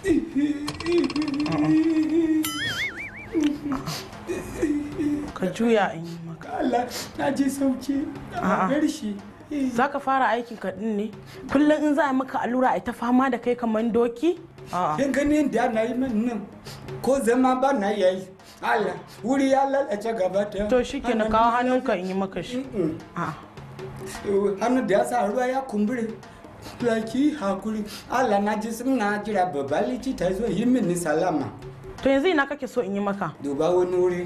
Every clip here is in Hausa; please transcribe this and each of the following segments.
ka juya in yi maka Allah na ji sauki A'a. a bar shi za ka fara aikin ka din ne kullum in za a maka allura a ta fama da kai kamar doki a'a kin gani yadda ana yi min nan ko zama ba na yayi Allah wuri ya lalace gaba ta to shi ke na kawo hannunka in yi maka shi a'a hannu da ya sa ruwa ya kumbure laki hakuri Allah na ji sun na jira babba likita zo yi mini salama to yanzu ina kake so in yi maka duba wani wuri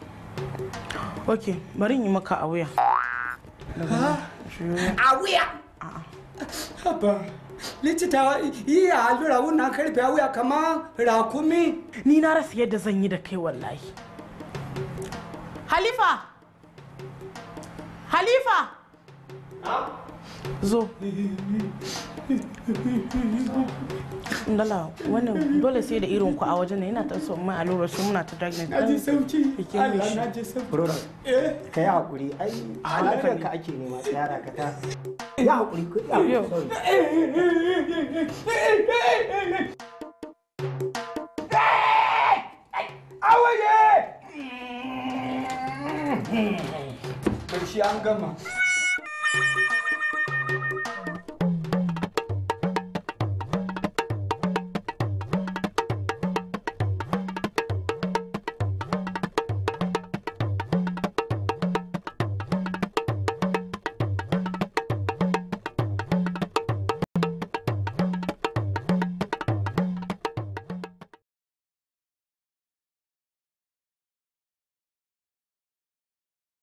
ok bari in yi maka a wuya a wuya haba likita yi a allura wannan karfe a wuya kama rakumi ni na rasa yadda zan yi da kai wallahi halifa halifa zo Ndala wannan dole sai da irin ku a wajen nan yana ta so mai allura shi muna ta dragnet na ji sauki Bikin Allah mishi. na ji sauki Brother, eh ka yi haƙuri, ai, halakar ka ake nema tsayara ka ta. Ya haƙuri, ku ya Yo. haƙuri. awaye karshe an gama